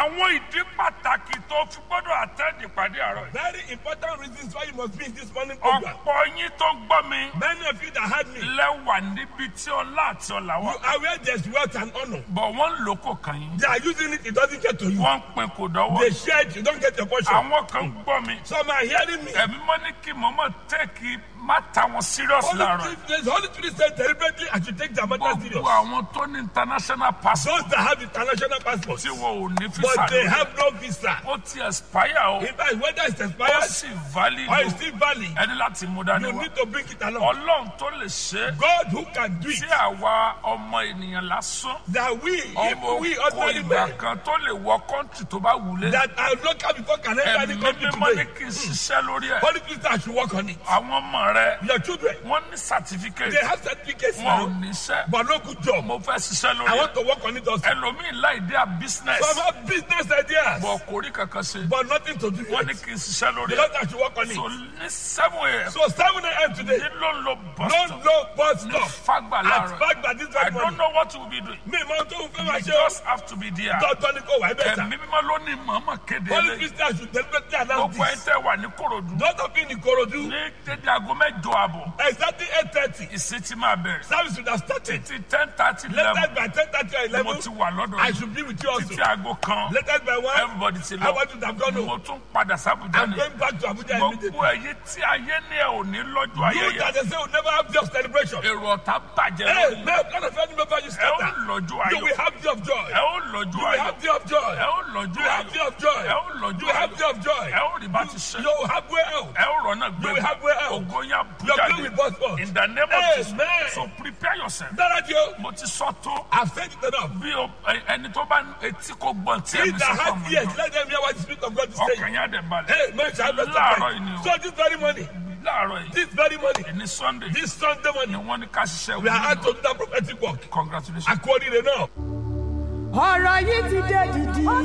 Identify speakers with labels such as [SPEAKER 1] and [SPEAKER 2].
[SPEAKER 1] àwọn ìdí pàtàkì tó fi gbọ́dọ̀ àtẹ́ẹ̀dì pàdé àárọ̀ yìí.
[SPEAKER 2] Very important reasons why you must be in this morning program.
[SPEAKER 1] ọ̀pọ̀ yín tó gbọ́ mi
[SPEAKER 2] Many of you that heard me,
[SPEAKER 1] lẹ́wà níbi tí ọlá àti ọ̀là
[SPEAKER 2] you
[SPEAKER 1] wà.
[SPEAKER 2] are where there's wealth and honor.
[SPEAKER 1] bọ̀ wọ́n ń lò kó kàn yín.
[SPEAKER 2] They are using it, it doesn't get to you.
[SPEAKER 1] wọ́n ń pin kò dọ́wọ́.
[SPEAKER 2] They share it, you don't get your portion.
[SPEAKER 1] àwọn kan gbọ́ mi.
[SPEAKER 2] Some are hearing me.
[SPEAKER 1] ẹ̀mí mọ́ ní kí mọ́mọ́ tẹ́ẹ̀kì má ta wọn serious
[SPEAKER 2] Holy
[SPEAKER 1] láàárọ̀.
[SPEAKER 2] Spirit, the Holy Spirit said deliberately, I should take the matter serious.
[SPEAKER 1] gbogbo àwọn tó ní international passport
[SPEAKER 2] Those that have international passports,
[SPEAKER 1] tí wọn ò ní
[SPEAKER 2] but
[SPEAKER 1] visa
[SPEAKER 2] they
[SPEAKER 1] lórí.
[SPEAKER 2] have no visa.
[SPEAKER 1] ó ti expire o.
[SPEAKER 2] In fact, whether it's
[SPEAKER 1] ó
[SPEAKER 2] expired
[SPEAKER 1] sì valid
[SPEAKER 2] or
[SPEAKER 1] o.
[SPEAKER 2] it's still valid,
[SPEAKER 1] ẹni láti mú dání
[SPEAKER 2] you
[SPEAKER 1] wá.
[SPEAKER 2] need to bring it along.
[SPEAKER 1] ọlọ́run tó lè ṣe é.
[SPEAKER 2] God who can do
[SPEAKER 1] tí
[SPEAKER 2] it,
[SPEAKER 1] àwa ọmọ ènìyàn lásán.
[SPEAKER 2] that we,
[SPEAKER 1] ọmọ
[SPEAKER 2] if we
[SPEAKER 1] kò
[SPEAKER 2] ordinary
[SPEAKER 1] ìgbà
[SPEAKER 2] men,
[SPEAKER 1] kan tó lè wọ kọ́ńtì tó bá wulẹ̀.
[SPEAKER 2] that are local before can enter any
[SPEAKER 1] ẹ̀mí
[SPEAKER 2] country
[SPEAKER 1] mímọ́ ní
[SPEAKER 2] today.
[SPEAKER 1] kí n ṣiṣẹ́ lórí ẹ̀.
[SPEAKER 2] Holy Spirit, I should work on it.
[SPEAKER 1] àwọn ọmọ rẹ
[SPEAKER 2] Your children,
[SPEAKER 1] wọ́n ní certificate.
[SPEAKER 2] they have certificates
[SPEAKER 1] wọn ò
[SPEAKER 2] now,
[SPEAKER 1] níṣẹ́.
[SPEAKER 2] but no good job.
[SPEAKER 1] mo fẹ́ ṣiṣẹ́
[SPEAKER 2] I
[SPEAKER 1] lórí
[SPEAKER 2] want
[SPEAKER 1] ẹ̀.
[SPEAKER 2] to work on it also.
[SPEAKER 1] ẹlòmíì láì dé à business.
[SPEAKER 2] Some have business ideas,
[SPEAKER 1] bọ̀ kò rí kankan ṣe.
[SPEAKER 2] but nothing to do
[SPEAKER 1] wọ́n ní
[SPEAKER 2] with it.
[SPEAKER 1] kí n ṣiṣẹ́ lórí
[SPEAKER 2] The
[SPEAKER 1] ẹ̀.
[SPEAKER 2] Lord I should work on
[SPEAKER 1] so
[SPEAKER 2] it.
[SPEAKER 1] ní seven a.m.
[SPEAKER 2] So 7 a.m. today,
[SPEAKER 1] ní ló ń lo bus
[SPEAKER 2] no
[SPEAKER 1] stop
[SPEAKER 2] no bus
[SPEAKER 1] ní
[SPEAKER 2] stop.
[SPEAKER 1] fagbà
[SPEAKER 2] At
[SPEAKER 1] láàárọ̀.
[SPEAKER 2] back by this
[SPEAKER 1] I
[SPEAKER 2] very
[SPEAKER 1] don't
[SPEAKER 2] morning.
[SPEAKER 1] know what you will be doing.
[SPEAKER 2] Mi máa tó ń fẹ́
[SPEAKER 1] you
[SPEAKER 2] máa ṣe o.
[SPEAKER 1] just have to be there.
[SPEAKER 2] Tọ́tọ́ ni kò wá ibẹ̀ sá.
[SPEAKER 1] ẹ̀mí mímọ́ ló ní mọ̀ọ́mọ̀ kéde
[SPEAKER 2] Holy
[SPEAKER 1] eléyìí.
[SPEAKER 2] Spirit I should deliberately announce
[SPEAKER 1] gbogbo ẹ̀
[SPEAKER 2] this.
[SPEAKER 1] tẹ́ wà ní korodu.
[SPEAKER 2] Not of in Ikorodu,
[SPEAKER 1] ní dédé aago mẹ́jọ àbọ̀
[SPEAKER 2] exactly 8.30,
[SPEAKER 1] ìsìn ti máa bẹ̀rẹ̀.
[SPEAKER 2] service would have started.
[SPEAKER 1] ti ten thirty eleven
[SPEAKER 2] Latest by 10.30 or
[SPEAKER 1] mo ti
[SPEAKER 2] 11,
[SPEAKER 1] wà lọ́dọ̀
[SPEAKER 2] I
[SPEAKER 1] yìí.
[SPEAKER 2] should be with you also.
[SPEAKER 1] títí aago kan
[SPEAKER 2] Latest by 1,
[SPEAKER 1] everybody ti
[SPEAKER 2] I
[SPEAKER 1] lọ.
[SPEAKER 2] want you to have gone
[SPEAKER 1] mo
[SPEAKER 2] home.
[SPEAKER 1] tún padà sábùjá
[SPEAKER 2] I'm
[SPEAKER 1] ni.
[SPEAKER 2] going back to Abuja
[SPEAKER 1] gbogbo
[SPEAKER 2] immediately.
[SPEAKER 1] ẹ̀yẹ tí ayé ní ẹ̀ ò ní lọ́jọ́
[SPEAKER 2] You
[SPEAKER 1] ayẹyẹ.
[SPEAKER 2] that they say will never have job celebration.
[SPEAKER 1] èrò ọ̀tá bàjẹ́
[SPEAKER 2] Hey,
[SPEAKER 1] lórí.
[SPEAKER 2] man, none of any member you
[SPEAKER 1] ẹ ó
[SPEAKER 2] scatter.
[SPEAKER 1] lọ́jọ́
[SPEAKER 2] You
[SPEAKER 1] ayọ̀.
[SPEAKER 2] will have job joy.
[SPEAKER 1] ẹ ó lọ́jọ́
[SPEAKER 2] You will
[SPEAKER 1] ayọ̀.
[SPEAKER 2] have job joy.
[SPEAKER 1] ẹ ó
[SPEAKER 2] You
[SPEAKER 1] lọ́jọ́
[SPEAKER 2] will have
[SPEAKER 1] ayọ̀.
[SPEAKER 2] job joy.
[SPEAKER 1] ẹ ó
[SPEAKER 2] You
[SPEAKER 1] lọ́jọ́
[SPEAKER 2] will have
[SPEAKER 1] ayọ̀.
[SPEAKER 2] job joy.
[SPEAKER 1] ẹ ó rí bá ti ṣe.
[SPEAKER 2] You will have way out.
[SPEAKER 1] ẹ ó rọ́nà
[SPEAKER 2] You will
[SPEAKER 1] gbé.
[SPEAKER 2] have way out.
[SPEAKER 1] ògo yẹn
[SPEAKER 2] Your
[SPEAKER 1] bùjáde.
[SPEAKER 2] bill will burst forth.
[SPEAKER 1] in the name of
[SPEAKER 2] Amen.
[SPEAKER 1] Jesus. so prepare yourself.
[SPEAKER 2] Dára jẹ́ o.
[SPEAKER 1] mo ti sọ tó.
[SPEAKER 2] I've said it enough.
[SPEAKER 1] bí o ẹ- ẹni tó bá etí kò gbọ́n tí
[SPEAKER 2] He
[SPEAKER 1] ẹ̀mí
[SPEAKER 2] that
[SPEAKER 1] sọ fún
[SPEAKER 2] has
[SPEAKER 1] mi.
[SPEAKER 2] ears, let them hear what the Spirit of God is
[SPEAKER 1] ọkàn
[SPEAKER 2] saying.
[SPEAKER 1] yẹn á dẹ̀ balẹ̀.
[SPEAKER 2] Hey, man, shall I
[SPEAKER 1] Láàárọ̀ yìí ni o.
[SPEAKER 2] So this very morning,
[SPEAKER 1] láàárọ̀ yìí
[SPEAKER 2] this very morning,
[SPEAKER 1] ní sunday
[SPEAKER 2] this Sunday
[SPEAKER 1] ni
[SPEAKER 2] morning,
[SPEAKER 1] wọ́n ní ká ṣiṣẹ́
[SPEAKER 2] we are out
[SPEAKER 1] wọ́n
[SPEAKER 2] to do that prophetic work.
[SPEAKER 1] congratulations.
[SPEAKER 2] According to now.
[SPEAKER 3] ọ̀rọ̀ yìí ti dé dìdì. ó